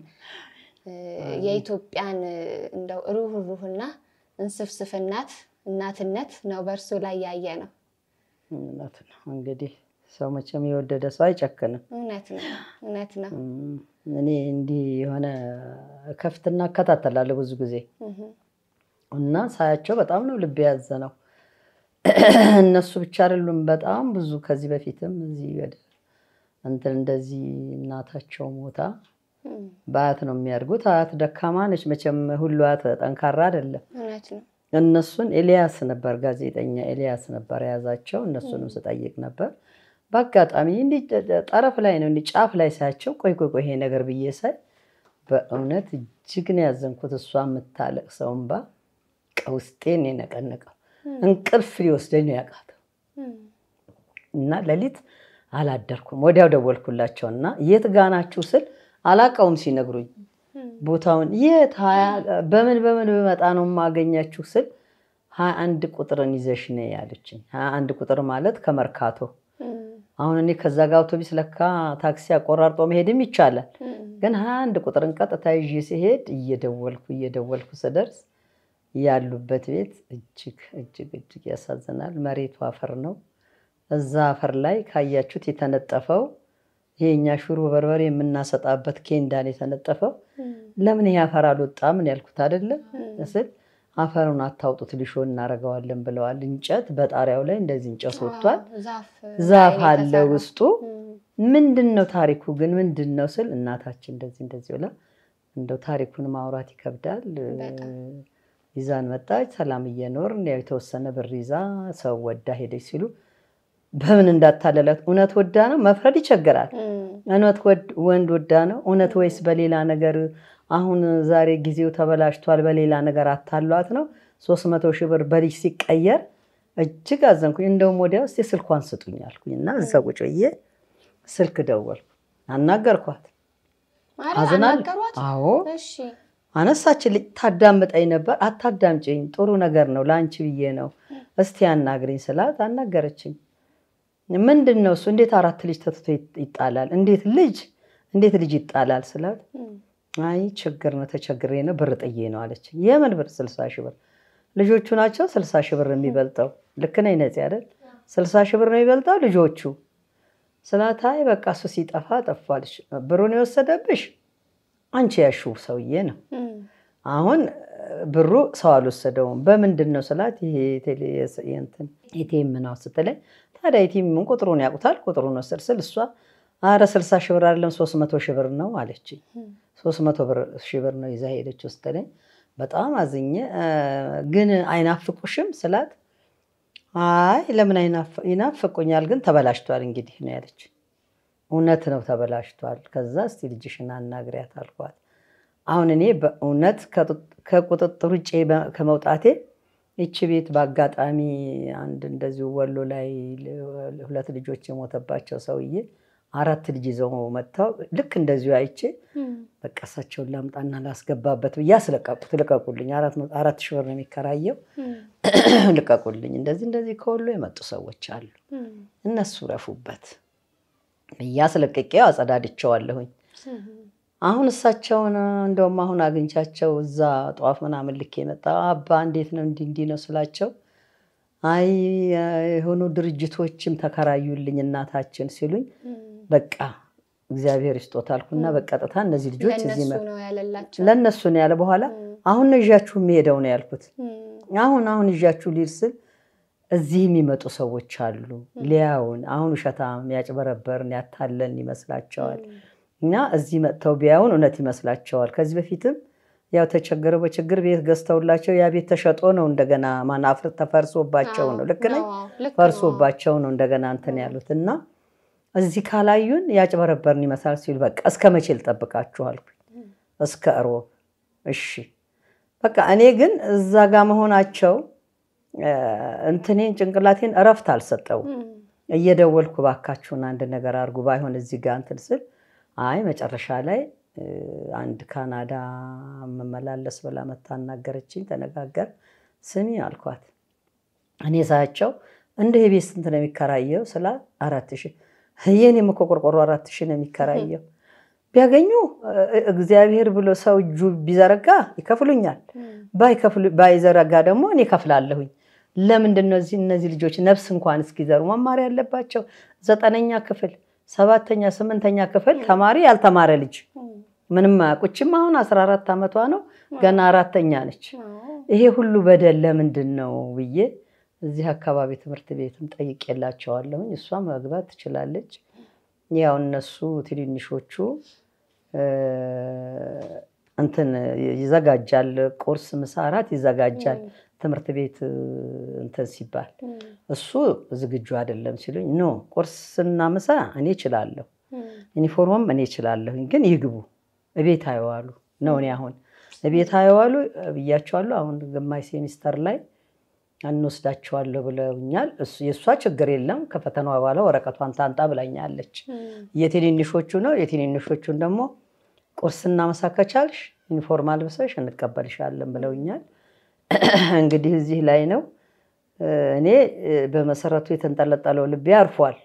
የኢትዮጵያን እንደው ሩህሩህና እንስፍስፍናት እናትነት ነው በእርሶ ላይ ያየ ነው። እውነት ነው። እንግዲህ ሰው መቼም የወደደ ሰው አይጨክንም። እውነት ነው፣ እውነት ነው። እም፣ እኔ እንዲህ የሆነ ከፍትና እከታተላለሁ ብዙ ጊዜ እህ፣ እና ሳያቸው በጣም ነው ልብ ያዘ ነው። እነሱ ብቻ አይደሉም፣ በጣም ብዙ ከዚህ በፊትም እዚህ ወደ እንትን እንደዚህ እናታቸው ሞታ እም፣ በአያት ነው የሚያድጉት። አያት ደካማ ነች መቼም፣ ሁሉ አያት ጠንካራ አይደለም። እውነት ነው። እነሱን ኤልያስ ነበር ጋዜጠኛ ኤልያስ ነበር የያዛቸው። እነሱንም ስጠይቅ ነበር በአጋጣሚ እንዲህ ጠረፍ ላይ ነው እንዲህ ጫፍ ላይ ሳያቸው፣ ቆይ ቆይ ቆይ ይሄ ነገር ብዬ ሳይ በእውነት እጅግ ነው ያዘንኩት። እሷ የምታለቅሰው እንባ ውስጤን የነቀነቀው እንቅልፍ ሊወስደኝ ነው ያቃተው እም፣ እና ሌሊት አላደርኩም። ወዲያው ደወልኩላቸው እና የት ጋ ናችሁ ስል አላቃውም ሲነግሩኝ ቦታውን የት ሀያ- በምን በምን ብመጣ ነው የማገኛችሁ ስል ሀያ አንድ ቁጥርን ይዘሽ ነይ ያለችኝ። ሀያ አንድ ቁጥር ማለት ከመርካቶ እም፣ አሁን እኔ ከዛ ጋር አውቶቢስ ለካ ታክሲ አቆራርጦ መሄድም ይቻላል። እም፣ ግን ሀያ አንድ ቁጥርን ቀጥታ ይዤ ሲሄድ እየደወልኩ እየደወልኩ ስደርስ ያሉበት ቤት እጅግ እጅግ እጅግ ያሳዝናል። መሬቱ አፈር ነው። እዛ አፈር ላይ ካያችሁት የተነጠፈው ይሄ እኛ ሽሮ በርበሬ የምናሰጣበት ኬንዳን የተነጠፈው እም፣ ለምን ይሄ አፈር አልወጣም ነው ያልኩት አይደለም ስል አፈሩን አታውጡት ሊሾ እናደርገዋለን ብለዋል። እንጨት በጣሪያው ላይ እንደዚህ እንጨት ወጥቷል። ዛፍ ዛፍ ላይ አለ የተሰራ። ውስጡ። እም፣ ምንድን ነው ታሪኩ ግን ምንድን ነው ስል እናታችን እንደዚህ እንደዚህ ብላ እንደው ታሪኩን ማውራት ይከብዳል። በጣም። ይዛን መጣች። ሰላም እየኖርን ያው የተወሰነ ብር ይዛ ሰው ወዳ ሄደች ሲሉ በምን እንዳታለላት እውነት ወዳ ነው መፍረድ ይቸግራል። እም፣ እውነት ወድ- ወንድ ወዳ ነው እውነት ወይስ በሌላ ነገር አሁን ዛሬ ጊዜው ተበላሽቷል በሌላ ነገር አታሏት ነው ሶስት መቶ ሺህ ብር በልጅ ሲቀየር እጅግ አዘንኩኝ። እንደውም ወዲያ ውስጥ የስልኳን ስጡኝ አልኩኝ እና እዛ ቁጭ ብዬ ስልክ ደወልኩ አናገርኳት። ኧረ አዝናል አናገሯት? አዎ እሺ አነሳችልኝ። ታዳምጠኝ ነበር። አታዳምጪኝ፣ ጥሩ ነገር ነው ለአንቺ ብዬ ነው፣ እስቲ አናግሪኝ ስላት አናገረችኝ። ምንድን ነው እሱ? እንዴት አራት ልጅ ተትቶ ይጣላል? እንዴት ልጅ እንዴት ልጅ ይጣላል ስላት እም፣ አይ ችግር ነው ተቸግሬ ነው ብር ጥዬ ነው አለችኝ። የምን ብር? ስልሳ ሺህ ብር። ልጆቹ ናቸው ስልሳ ሺህ ብር የሚበልጠው ልክ ነኝ ነፂ አይደል? ስልሳ ሺህ ብር ነው ይበልጣው ልጆቹ ስላት አይ በቃ እሱ ሲጠፋ ጠፋልሽ፣ ብሩን የወሰደብሽ አንቺ ያሽው ሰውዬ ነው። አሁን ብሩ ሰው አልወሰደውም። በምንድን ነው ስላት ይሄ ቴሌ- የእንትን ኤቲኤም ነው ስትለኝ፣ ታዲያ ኤቲኤም ምን ቁጥሩን ያውቁታል? ቁጥሩን ወሰድ ስል እሷ አረ ስልሳ ሺህ ብር አይደለም ሶስት መቶ ሺህ ብር ነው አለችኝ። ሶስት መቶ ሺህ ብር ነው ይዛ ሄደች ስትለኝ በጣም አዝኜ እ፣ ግን አይናፍቁሽም ስላት አይ ለምን አይናፍ- ይናፍቁኛል ግን ተበላሽቷል እንግዲህ ነው ያለች። እውነት ነው ተበላሽቷል። ከዛ እስቲ ልጅሽን አናግሪያት አልኳት። አሁን እኔ በእውነት ከጡ- ከቁጥጥር ውጭ በ- ከመውጣቴ ይቺ ቤት በአጋጣሚ አንድ እንደዚሁ ወሎ ላይ ል- ሁለት ልጆች የሞተባቸው ሰውዬ አራት ልጅ ይዘው መጥተው ልክ እንደዚሁ አይቼ በቃ እሳቸውን ላምጣና ላስገባበት ብዬ አስለቀቁት። ልቀቁልኝ፣ አራት መ- አራት ሺህ ብር ነው የሚከራየው ልቀቁልኝ፣ እንደዚህ እንደዚህ ከወሎ የመጡ ሰዎች አሉ፣ እነሱ ረፉበት ብዬ አስለቅቄው አጸዳድቸዋለሁኝ። አሁን እሳቸውን እንደውም አሁን አግኝቻቸው እዛ ጠዋፍ ምናምን ልክ የመጣ አባ እንዴት ነው እንዲህ እንዲህ ነው ስላቸው፣ አይ የሆኑ ድርጅቶችም ተከራዩልኝ እናታችን ሲሉኝ፣ በቃ እግዚአብሔር ይስጦት አልኩና በቀጥታ እነዚህ ልጆች እዚህ ለእነሱ መ- ነው ያለላቸው። ለእነሱ ነው ያለ። በኋላ አሁን ነው ይዣችሁ የሚሄደው ነው ያልኩት። አሁን አሁን ይዣችሁ ሊድ ስል እዚህ የሚመጡ ሰዎች አሉ ሊያውን አሁን ውሸታም ያጭበረበርን ያታለን ይመስላቸዋል እና እዚህ መጥተው ቢያዩን እውነት ይመስላቸዋል። ከዚህ በፊትም ያው ተቸግረው በችግር ቤት ገዝተውላቸው ያ ቤት ተሸጦ ነው እንደገና ማናፍር ተፈርሶባቸው ነው ልክ ነኝ ፈርሶባቸው ነው እንደገና እንትን ያሉት እና እዚህ ካላዩን ያጭበረበርን ይመስላል ሲሉ በቃ እስከ መቼ ልጠብቃችሁ አልኩኝ። እስከ እሮብ እሺ በቃ እኔ ግን እዛ ጋር መሆናቸው እ፣ እንትኔን ጭንቅላቴን እረፍት አልሰጠው። እየደወልኩ ባካችሁን አንድ ነገር አድርጉ፣ ባይሆን እዚህ ጋር እንትን ስል አይ መጨረሻ ላይ እ፣ አንድ ካናዳ መመላለስ ብላ መታ አናገረችኝ። ተነጋገር ስሚ አልኳት እኔ ሳያቸው እንደ የቤት ስንት ነው የሚከራየው ስላት አራት ሺህ የኔም እኮ ቆርቆሮ አራት ሺህ ነው የሚከራየው ቢያገኙ እ፣ እግዚአብሔር ብሎ ሰው እጁ ቢዘረጋ ይከፍሉኛል ባይከፍሉ- ባይዘረጋ ደግሞ እኔ ከፍላለሁኝ ለምንድን ነው እዚህ እነዚህ ልጆች ነፍስ እንኳን እስኪዘሩ መማር ያለባቸው ዘጠነኛ ክፍል ሰባተኛ ስምንተኛ ክፍል ተማሪ ያልተማረ ልጅ ምንም አያውቁችም አሁን አስራ አራት ዓመቷ ነው ገና አራተኛ ነች ይሄ ሁሉ በደል ለምንድን ነው ብዬ እዚህ አካባቢ ትምህርት ቤትም ጠይቄላቸዋለሁኝ። እሷ መግባት ትችላለች። ያው እነሱ ትንንሾቹ እ፣ እንትን ይዘጋጃል፣ ቁርስ፣ ምሳ፣ እራት ይዘጋጃል ትምህርት ቤት እ፣ እንትን ሲባል እሱ ዝግጁ አይደለም ሲሉኝ፣ ኖ ቁርስና ምሳ እኔ እችላለሁ፣ ዩኒፎርምም እኔ እችላለሁኝ፣ ግን ይግቡ እቤት አይዋሉ ነው። እኔ አሁን እቤት አይዋሉ ብያቸዋለሁ። አሁን ግማሽ ሴሚስተር ላይ እንወስዳቸዋለሁ ብለውኛል። እሱ- የእሷ ችግር የለም ከፈተናዋ በኋላ ወረቀቷን ታንጣ ብላኛለች። የትንንሾቹ ነው። የትንንሾቹን ደግሞ ቁርስና ምሳ ከቻልሽ ዩኒፎርም አልብሰሽ እንቀበልሻለን ብለውኛል። እንግዲህ እዚህ ላይ ነው እ፣ እኔ እ፣ በመሰረቱ የተንጠለጠለው ልቤ አርፏል።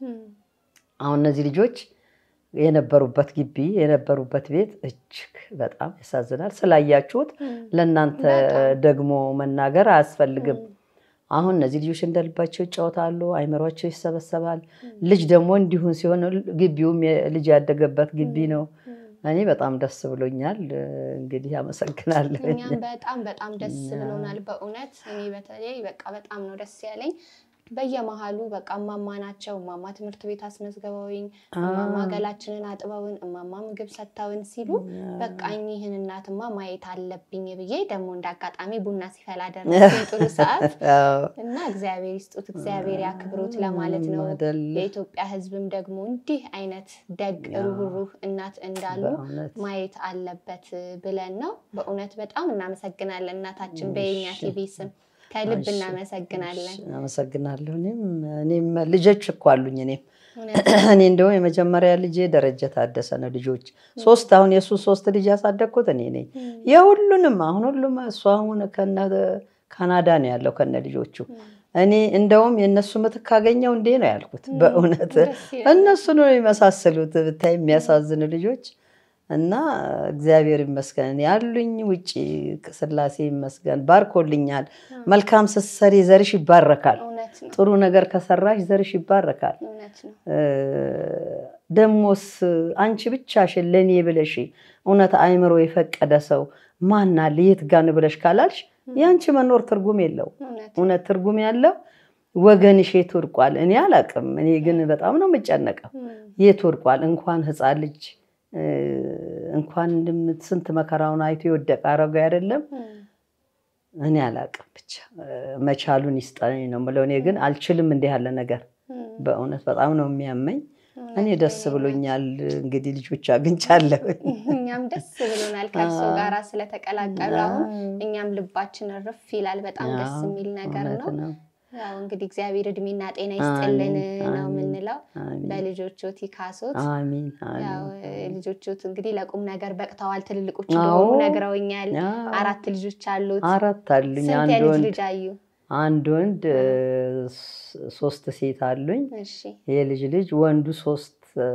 አሁን እነዚህ ልጆች የነበሩበት ግቢ የነበሩበት ቤት እጅግ በጣም ያሳዝናል። ስላያችሁት ለእናንተ ደግሞ መናገር አያስፈልግም። አሁን እነዚህ ልጆች እንደልባቸው ይጫወታሉ፣ አይምሯቸው ይሰበሰባል። ልጅ ደግሞ እንዲሁን ሲሆን ግቢውም ልጅ ያደገበት ግቢ ነው። እኔ በጣም ደስ ብሎኛል። እንግዲህ አመሰግናለሁ። እኛም በጣም በጣም ደስ ብሎናል በእውነት እኔ በተለይ በቃ በጣም ነው ደስ ያለኝ። በየመሀሉ በቃ እማማ ናቸው እማማ ትምህርት ቤት አስመዝግበውኝ እማማ ገላችንን አጥበውን እማማ ምግብ ሰጥተውን ሲሉ በቃ እኚህን እናትማ ማየት አለብኝ ብዬ ደግሞ እንደ አጋጣሚ ቡና ሲፈላ ደረስኩኝ ጥሩ ሰዓት እና እግዚአብሔር ይስጡት እግዚአብሔር ያክብሩት ለማለት ነው። አይደለ? የኢትዮጵያ ሕዝብም ደግሞ እንዲህ አይነት ደግ ሩህሩህ እናት እንዳሉ በእውነት ማየት አለበት ብለን ነው። በእውነት በጣም እናመሰግናለን እናታችን በየኛ ቲቪ ስም ከልብ እሺ፣ እናመሰግናለን። እሺ፣ አመሰግናለሁ። እኔም እኔም ልጆች እኮ አሉኝ። እኔም እውነት እኔ እንደውም የመጀመሪያ ልጄ ደረጀ ታደሰ ነው። ልጆች ሶስት አሁን የእሱ ሶስት ልጅ ያሳደግኩት እኔ ነኝ። የሁሉንም አሁን ሁሉም እሱ አሁን ከነ ካናዳ ነው ያለው ከነ ልጆቹ። እኔ እንደውም የእነሱ ምትክ ካገኘው እንዴ ነው ያልኩት። በእውነት ደስ ይላል። እነሱ ነው የመሳሰሉት ብታይ የሚያሳዝኑ ልጆች እና እግዚአብሔር ይመስገን ያሉኝ ውጭ ስላሴ ይመስገን ባርኮልኛል። መልካም ስትሰሪ ዘርሽ ይባረካል። እውነት ነው፣ ጥሩ ነገር ከሰራሽ ዘርሽ ይባረካል። እውነት ነው። ደሞስ አንቺ ብቻሽን ለእኔ ብለሽ እውነት አእምሮ የፈቀደ ሰው ማን አለ የት ጋን ብለሽ ካላልሽ የአንቺ መኖር ትርጉም የለው። እውነት እውነት ትርጉም ያለው ወገንሽ የት ወድቋል? እኔ አላቅም። እኔ ግን በጣም ነው የምጨነቀው። የት ወድቋል? እንኳን ሕፃን ልጅ እንኳን ስንት መከራውን አይቶ የወደቀ አረጋዊ አይደለም። እኔ አላቅም። ብቻ መቻሉን ይስጠኝ ነው የምለው። እኔ ግን አልችልም እንዲህ ያለ ነገር በእውነት በጣም ነው የሚያመኝ። እኔ ደስ ብሎኛል። እንግዲህ ልጆች አግኝቻለሁ። እኛም ደስ ብሎናል ከእርሶ ጋራ ስለተቀላቀሉ። አሁን እኛም ልባችን እርፍ ይላል። በጣም ደስ የሚል ነገር ነው። ያው እንግዲህ እግዚአብሔር እድሜና ጤና ይስጥልን ነው የምንለው። በልጆቹት ይካሱት። አሚን ያው ልጆቹት እንግዲህ ለቁም ነገር በቅተዋል። ትልልቆች እንደሆኑ ነግረውኛል። አራት ልጆች አሉት። አራት አሉኝ። ስንት አንድ የልጅ ወንድ ልጅ አዩ? አንድ ወንድ ሶስት ሴት አሉኝ። እሺ የልጅ ልጅ ወንዱ ሶስት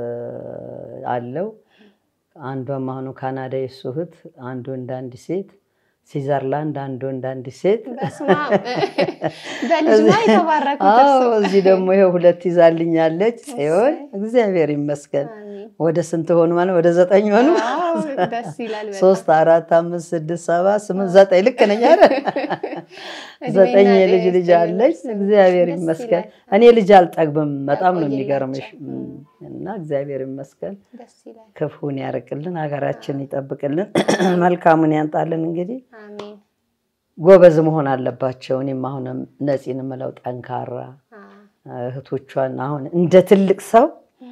አለው። አንዷም አሁኑ ካናዳ የሱ እህት፣ አንድ ወንድ አንድ ሴት። ስዊዘርላንድ አንድ ወንድ አንድ ሴት። በስመ አብ በልጅ ነው የተባረኩት አዎ እርሶ። እዚህ ደግሞ ይኸው ሁለት ይዛልኛለች ጽዮን። እግዚአብሔር ይመስገን። አሜን። ወደ ስንት ሆኑ ማለት ወደ ዘጠኝ ሆኑ። ዋው፣ ደስ ይላል በጣም። ሶስት አራት አምስት ስድስት ሰባት ስምንት ዘጠኝ ልክ ነኝ አይደል? እድሜና ዘጠኝ ጤና የልጅ ልጅ ይስጥልን አለች። እርሶ። እግዚአብሔር ደስ ይመስገን። ይላል። እኔ ልጅ አልጠግብም። በጣም ነው ያቆይላቸው። የሚገርምሽ። እም። እና እግዚአብሔር ይመስገን። ደስ ይላል። ክፉን ያርቅልን፣ ሀገራችን ይጠብቅልን፣ መልካሙን ያንጣልን። እንግዲህ አሜን። ጎበዝ መሆን አለባቸው። እኔም አሁንም ነፂን የምለው ጠንካራ አ እህቶቿን አሁን እንደ ትልቅ ሰው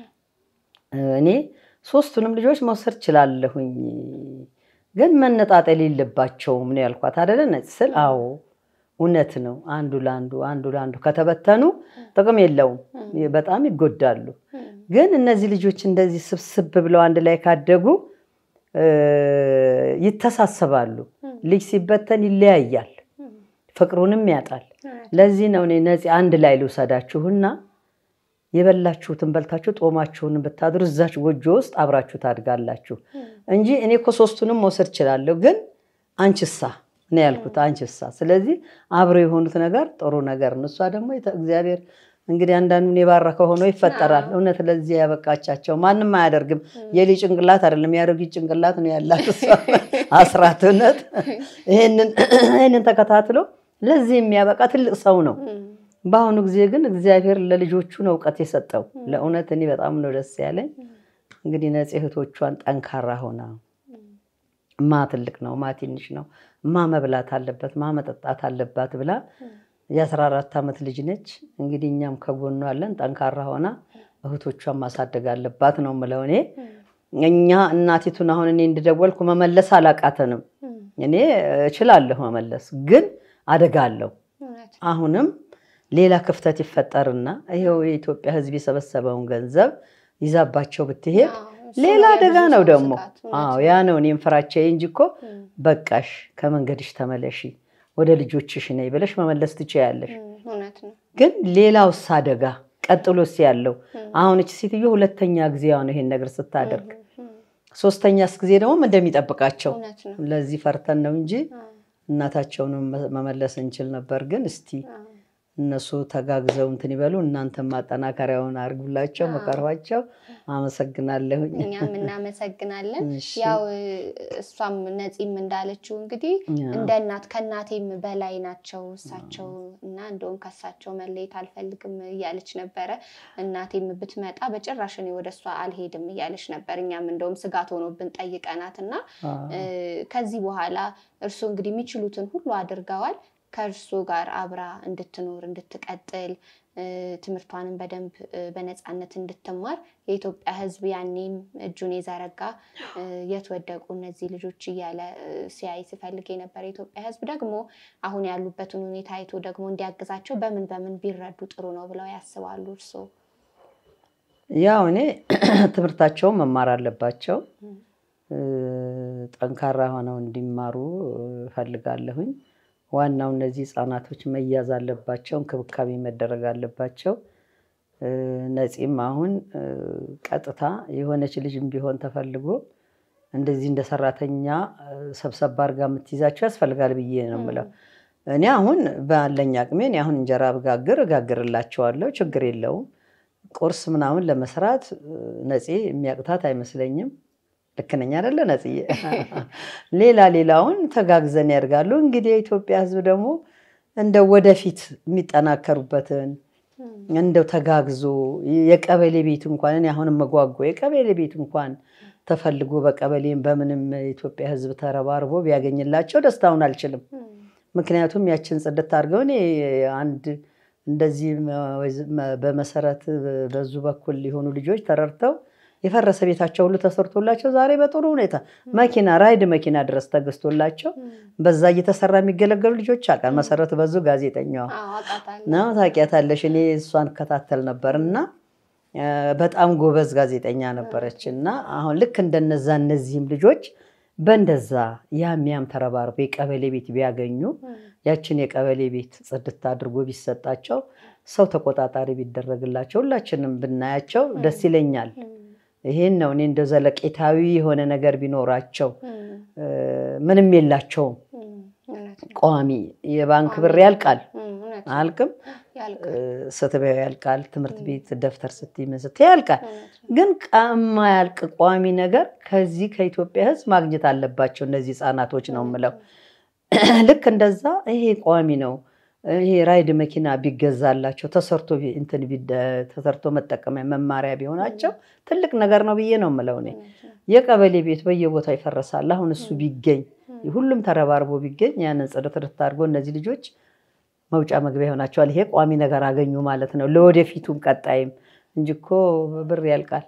እኔ ሶስቱንም ልጆች መውሰድ ችላለሁኝ፣ ግን መነጣጠል የለባቸውም ነው ያልኳት አደለ ነፂ ስል፣ አዎ እውነት ነው። አንዱ ለአንዱ አንዱ ለአንዱ ከተበተኑ ጥቅም የለውም፣ በጣም ይጎዳሉ። ግን እነዚህ ልጆች እንደዚህ ስብስብ ብለው አንድ ላይ ካደጉ እ ይተሳሰባሉ። ልጅ ሲበተን ይለያያል፣ ፍቅሩንም ያጣል። ለዚህ ነው እኔ ነፂ አንድ ላይ ልውሰዳችሁና የበላችሁትን በልታችሁ ጦማችሁን ብታድሩ እዛች ጎጆ ውስጥ አብራችሁ ታድጋላችሁ እንጂ እኔ እኮ ሶስቱንም መውሰድ እችላለሁ፣ ግን አንቺሳ ነው ያልኩት። አንቺሳ ስለዚህ አብረው የሆኑት ነገር ጥሩ ነገር ነው። እሷ ደግሞ የተ- እግዚአብሔር እንግዲህ አንዳንዱን የባረከ ሆኖ ይፈጠራል። እውነት ለዚህ ያበቃቻቸው ማንም አያደርግም። የልጅ ጭንቅላት አይደለም የአሮጊት ጭንቅላት ነው ያላት እሷ አስራት። እውነት ይሄንን ይሄንን ተከታትሎ ለዚህ የሚያበቃ ትልቅ ሰው ነው። በአሁኑ ጊዜ ግን እግዚአብሔር ለልጆቹ ነው እውቀት የሰጠው። ለእውነት እኔ በጣም ነው ደስ ያለኝ። እንግዲህ ነፂ እህቶቿን ጠንካራ ሆና ማ ትልቅ ነው ማ ትንሽ ነው ማ መብላት አለበት ማ መጠጣት አለባት ብላ የአስራ አራት ዓመት ልጅ ነች። እንግዲህ እኛም ከጎኗ አለን። ጠንካራ ሆና እህቶቿን ማሳደግ አለባት ነው የምለው እኔ። እኛ እናቲቱን አሁን እኔ እንድደወልኩ መመለስ አላቃተንም። እኔ እችላለሁ መመለስ፣ ግን አደጋ አለው። እውነት አሁንም ሌላ ክፍተት ይፈጠርና ይኸው የኢትዮጵያ ሕዝብ የሰበሰበውን ገንዘብ ይዛባቸው ብትሄድ አዎ፣ እሱ ሌላ ነው አደጋ የብዙ ነው ሰው ደግሞ። ስጋት። እውነት አዎ ነው። ያ ነው እኔም ፍራቻዬ እንጂ እኮ እም፣ በቃሽ ከመንገድሽ ተመለሺ ወደ ልጆችሽ ነይ ብለሽ መመለስ ትችያለሽ። እም፣ እውነት ነው። ግን ሌላውስ አደጋ ቀጥሎስ ያለው አሁን እች ሴትዮ ሁለተኛ ጊዜዋ ነው ይሄን ነገር ስታደርግ፣ እም፣ ሶስተኛስ ጊዜ ደግሞ ምን እንደሚጠብቃቸው እውነት ነው። ለዚህ ፈርተን ነው እንጂ አዎ፣ እናታቸውንም መመለስ እንችል ነበር። ግን እስቲ አዎ። እነሱ ተጋግዘው እንትን ይበሉ። እናንተም ማጠናከሪያውን አድርጉላቸው፣ መከሯቸው። አመሰግናለሁኝ። እኛም እናመሰግናለን። እሺ። ያው እሷም ነፂም እንዳለችው እንግዲህ ያው። እንደ እናት ከእናቴም በላይ ናቸው እሳቸው እና እንደውም ከእሳቸው መለየት አልፈልግም እያለች ነበረ። እናቴም ብትመጣ በጭራሽ እኔ ወደ እሷ አልሄድም እያለች ነበር። እኛም እንደውም ስጋት ሆኖብን ጠይቀናት እና እ፣ ከዚህ በኋላ እርሱ እንግዲህ የሚችሉትን ሁሉ አድርገዋል። ከእርሱ ጋር አብራ እንድትኖር እንድትቀጥል እ፣ ትምህርቷንም በደንብ እ፣ በነፃነት እንድትማር የኢትዮጵያ ሕዝብ ያኔም እጁን የዘረጋ እ፣ የት ወደቁ እነዚህ ልጆች እያለ እ፣ ሲያይ ሲፈልግ የነበረ የኢትዮጵያ ሕዝብ ደግሞ አሁን ያሉበትን ሁኔታ አይቶ ደግሞ እንዲያግዛቸው በምን በምን ቢረዱ ጥሩ ነው ብለው ያስባሉ እርስዎ? ያው እኔ ትምህርታቸውን መማር አለባቸው። እ፣ ጠንካራ ሆነው እንዲማሩ እፈልጋለሁኝ። ዋናው እነዚህ ህጻናቶች መያዝ አለባቸው፣ እንክብካቤ መደረግ አለባቸው። እ፣ ነፂም አሁን እ፣ ቀጥታ የሆነች ልጅም ቢሆን ተፈልጎ እንደዚህ እንደ ሰራተኛ ሰብሰብ አድርጋ የምትይዛቸው ያስፈልጋል ብዬ ነው የምለው። እኔ አሁን ባለኝ አቅሜ እኔ አሁን እንጀራ ብጋግር እጋግርላቸዋለሁ፣ ችግር የለውም። ቁርስ ምናምን ለመስራት ነፂ የሚያቅታት አይመስለኝም። ልክ ነኝ አይደለ ነፂዬ? ሌላ ሌላውን ተጋግዘን ያደርጋሉ። እንግዲህ የኢትዮጵያ ሕዝብ ደግሞ እንደው ወደፊት የሚጠናከሩበትን እንደው ተጋግዞ የቀበሌ ቤት እንኳን እኔ አሁን መጓጓ የቀበሌ ቤት እንኳን ተፈልጎ በቀበሌም በምንም የኢትዮጵያ ሕዝብ ተረባርቦ ቢያገኝላቸው ደስታውን አልችልም። ምክንያቱም ያችን ጽድት አድርገው እኔ አንድ እንደዚህ በመሰረት በዙ በኩል የሆኑ ልጆች ተረድተው የፈረሰ ቤታቸው ሁሉ ተሰርቶላቸው ዛሬ በጥሩ ሁኔታ መኪና ራይድ መኪና ድረስ ተገዝቶላቸው በዛ እየተሰራ የሚገለገሉ ልጆች አውቃል። መሰረት በዙ ጋዜጠኛዋ ነው፣ ታውቂያታለሽ። እኔ እሷን እከታተል ነበር እና በጣም ጎበዝ ጋዜጠኛ ነበረች እና አሁን ልክ እንደነዛ እነዚህም ልጆች በእንደዛ ያም ያም ተረባርቦ የቀበሌ ቤት ቢያገኙ ያችን የቀበሌ ቤት ጽድት አድርጎ ቢሰጣቸው ሰው ተቆጣጣሪ ቢደረግላቸው ሁላችንም ብናያቸው ደስ ይለኛል። ይሄን ነው እኔ እንደ ዘለቄታዊ የሆነ ነገር ቢኖራቸው ምንም የላቸውም። ቋሚ የባንክ ብር ያልቃል አያልቅም፣ ስትበያው ያልቃል። ትምህርት ቤት ደብተር ስትይ ስትይ ያልቃል። ግን የማያልቅ ቋሚ ነገር ከዚህ ከኢትዮጵያ ሕዝብ ማግኘት አለባቸው እነዚህ ህፃናቶች ነው የምለው። ልክ እንደዛ ይሄ ቋሚ ነው። ይሄ ራይድ መኪና ቢገዛላቸው ተሰርቶ እንትን ተሰርቶ መጠቀሚያ መማሪያ ቢሆናቸው ትልቅ ነገር ነው ብዬ ነው የምለው እኔ። የቀበሌ ቤት በየቦታው ይፈረሳል። አሁን እሱ ቢገኝ ሁሉም ተረባርቦ ቢገኝ ያንን ጽድት ጽድት አድርጎ እነዚህ ልጆች መውጫ መግቢያ ይሆናቸዋል። ይሄ ቋሚ ነገር አገኙ ማለት ነው ለወደፊቱም ቀጣይም እንጂ እኮ ብር ያልቃል።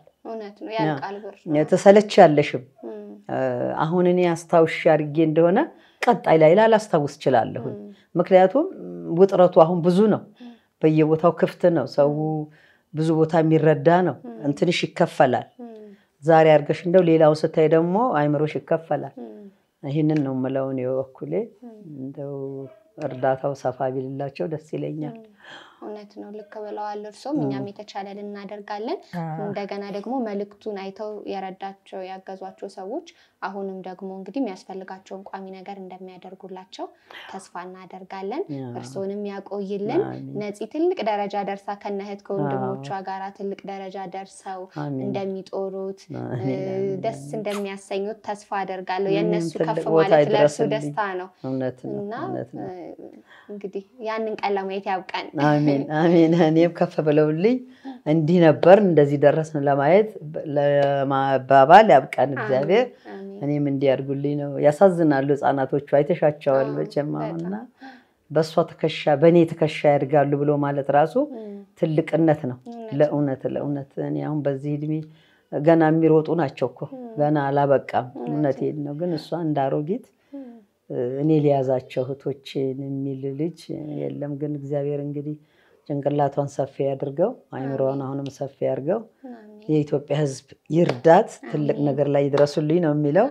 ተሰለች ያለሽም አሁን እኔ አስታውሽ አድርጌ እንደሆነ ቀጣይ ላይ ላላስታውስ እችላለሁኝ። ምክንያቱም ውጥረቱ አሁን ብዙ ነው፣ በየቦታው ክፍት ነው፣ ሰው ብዙ ቦታ የሚረዳ ነው። እንትንሽ ይከፈላል። ዛሬ አድርገሽ እንደው ሌላውን ስታይ ደግሞ አይምሮሽ ይከፈላል። ይህንን ነው የምለው እኔ በበኩሌ እንደው እርዳታው ሰፋ ቢልላቸው ደስ ይለኛል። እውነት ነው፣ ልክ ብለዋል እርሶም። እኛም የተቻለን እናደርጋለን። እንደገና ደግሞ መልእክቱን አይተው የረዳቸው ያገዟቸው ሰዎች አሁንም ደግሞ እንግዲህ የሚያስፈልጋቸውን ቋሚ ነገር እንደሚያደርጉላቸው ተስፋ እናደርጋለን። እርስዎንም ያቆይልን። ነፂ ትልቅ ደረጃ ደርሳ ከነ እህት ከወንድሞቿ ጋራ ትልቅ ደረጃ ደርሰው እንደሚጦሩት ደስ እንደሚያሰኙት ተስፋ አደርጋለሁ። የእነሱ ከፍ ማለት ለእርሱ ደስታ ነው እና እንግዲህ ያንን ቀን ለማየት ያብቃን። አሜን አሜን። እኔም ከፍ ብለውልኝ እንዲህ ነበር እንደዚህ ደረስን ለማየት ለማባባል ያብቃን እግዚአብሔር። እኔም እንዲያድጉልኝ ነው። ያሳዝናሉ ህፃናቶቹ አይተሻቸዋል መቼም አሁንና በእሷ ትከሻ በእኔ ትከሻ ያድጋሉ ብሎ ማለት ራሱ ትልቅነት ነው። ለእውነት ለእውነት እኔ አሁን በዚህ እድሜ ገና የሚሮጡ ናቸው እኮ ገና አላበቃም። እውነቴን ነው። ግን እሷ እንደ አሮጊት እኔ ሊያዛቸው እህቶቼን የሚል ልጅ የለም። ግን እግዚአብሔር እንግዲህ ጭንቅላቷን ሰፊ ያድርገው፣ አይምሮዋን አሁንም ሰፊ ያድርገው። የኢትዮጵያ ሕዝብ ይርዳት፣ ትልቅ ነገር ላይ ይድረሱልኝ ነው የሚለው።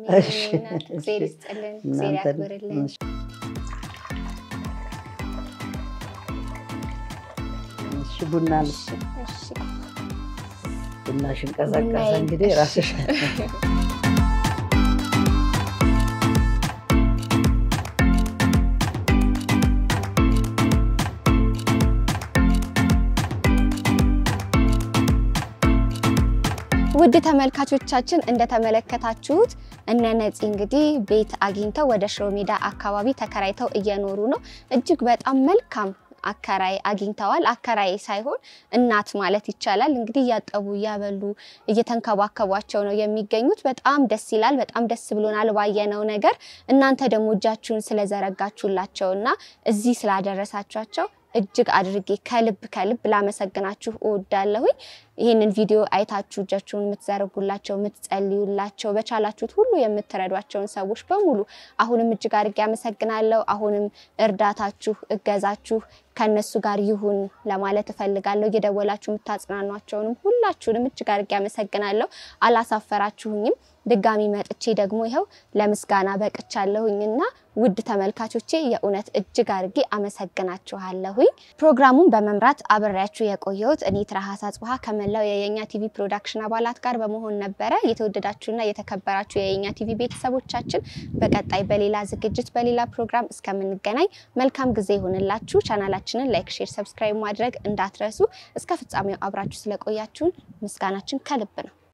ቡና ቡናሽን ቀዘቀዘ እንግዲህ ራስሽ ውድ ተመልካቾቻችን እንደተመለከታችሁት እነ ነፂ እንግዲህ ቤት አግኝተው ወደ ሽሮ ሜዳ አካባቢ ተከራይተው እየኖሩ ነው። እጅግ በጣም መልካም አከራይ አግኝተዋል። አከራይ ሳይሆን እናት ማለት ይቻላል። እንግዲህ እያጠቡ እያበሉ እየተንከባከቧቸው ነው የሚገኙት። በጣም ደስ ይላል። በጣም ደስ ብሎናል ባየነው ነገር። እናንተ ደግሞ እጃችሁን ስለዘረጋችሁላቸውና እዚህ ስላደረሳችኋቸው እጅግ አድርጌ ከልብ ከልብ ላመሰግናችሁ እወዳለሁኝ። ይህንን ቪዲዮ አይታችሁ እጃችሁን የምትዘረጉላቸው፣ የምትጸልዩላቸው፣ በቻላችሁት ሁሉ የምትረዷቸውን ሰዎች በሙሉ አሁንም እጅግ አድርጌ አመሰግናለሁ። አሁንም እርዳታችሁ፣ እገዛችሁ ከእነሱ ጋር ይሁን ለማለት እፈልጋለሁ። እየደወላችሁ የምታጽናኗቸውንም ሁላችሁንም እጅግ አድርጌ አመሰግናለሁ። አላሳፈራችሁኝም። ድጋሚ መጥቼ ደግሞ ይኸው ለምስጋና በቅቻለሁኝና ውድ ተመልካቾቼ የእውነት እጅግ አድርጌ አመሰግናችኋለሁኝ። ፕሮግራሙን በመምራት አብሬያችሁ የቆየሁት እኔ ትራሃስ አጽብሃ ከመላው የየኛ ቲቪ ፕሮዳክሽን አባላት ጋር በመሆን ነበረ። የተወደዳችሁና የተከበራችሁ የየኛ ቲቪ ቤተሰቦቻችን በቀጣይ በሌላ ዝግጅት በሌላ ፕሮግራም እስከምንገናኝ መልካም ጊዜ ይሆንላችሁ። ቻናላችንን ላይክ፣ ሼር፣ ሰብስክራይብ ማድረግ እንዳትረሱ። እስከ ፍጻሜው አብራችሁ ስለቆያችሁን ምስጋናችን ከልብ ነው።